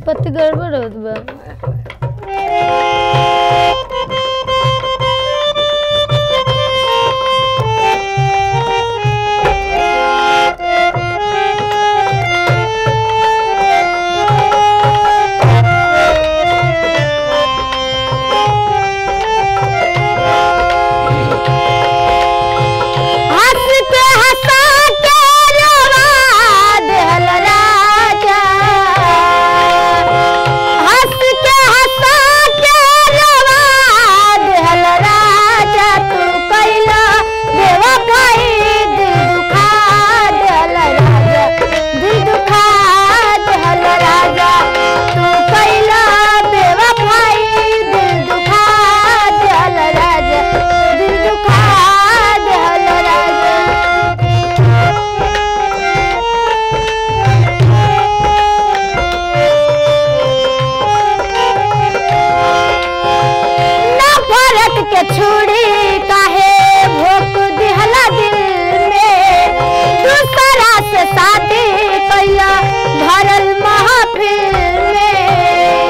उत्पत्ति गड़बड़ होत बा हंस के हंसा के रवा देहल राजा हंस के हंसा के रवा देहल राजा तू कैला बेवफाई दिल दुखा देहल राजा दिल दुखा देहल राजा तू कैला बेवफाई दिल दुखा देहल राजा दिल दुखा देहल राजा नफरत के छुड़ी काहे भोक दिहला दिल में दूसरा से शादी कैला भरल महफिल में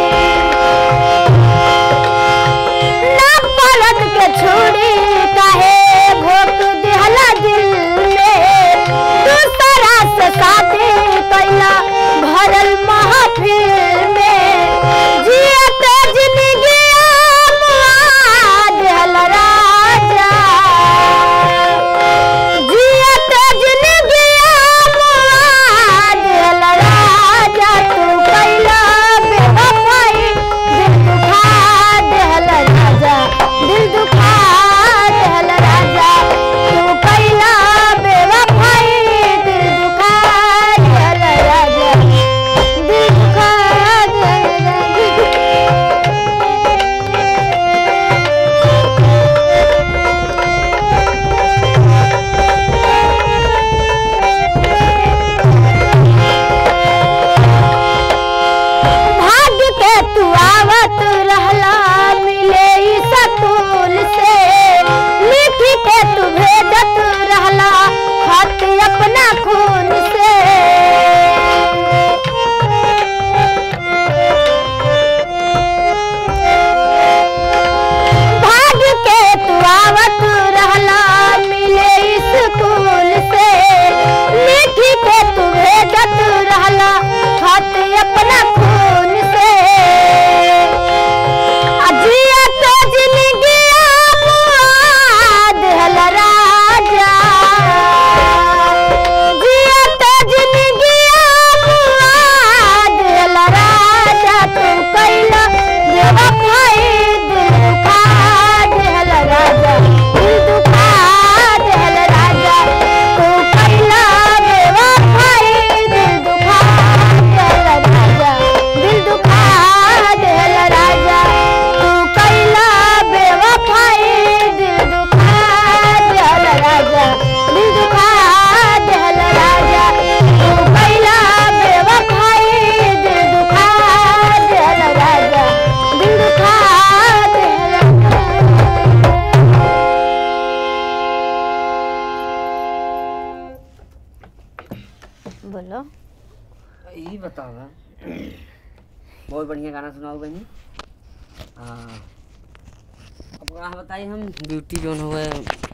नफरत के छुड़ी काहे भोक दिहला दिल में दूसरा से शादी कैला भरल महफिल में जियत जिंदगी दिहल राजा जियत जिंदगी दिहल राजा तू कैला बेवफाई दिल दुखा दिहल राजा दिल दुखा दिहल राजा तू कैला बेवफाई दिल दुखा दिहल राजा दिल दुखा दिहल राजा भाग्य के तू आवत रहला मिले ई सतूल से लिखी के तू भेजत रहला खत अपना खून से भाग्य के तू आवत रहला मिले ई स्कूल से लिखी के तू भेजत रहला खत अपना खून से अजिया तो जिंदगी दिहल राजा जिया तो जिंदगी दिहल राजा तू कैला बेवफाई दिल दुखा दिहल राजा दिल दुखा दिहल राजा तू कैला बेवफाई दिल दुखा दिहल राजा दिल दुखा दिहल राजा तू कैला बेवफाई दिल दुखा दिहल राजा दिल दुखा दिहल राजा तू कैला बेवफाई दिल दुखा दिहल राजा दिल दुखा दिहल बोलो यही बताओ ना बहुत बढ़िया गाना सुनाओ बहनी हाँ अब कहाँ बताइए हम ब्यूटी जो है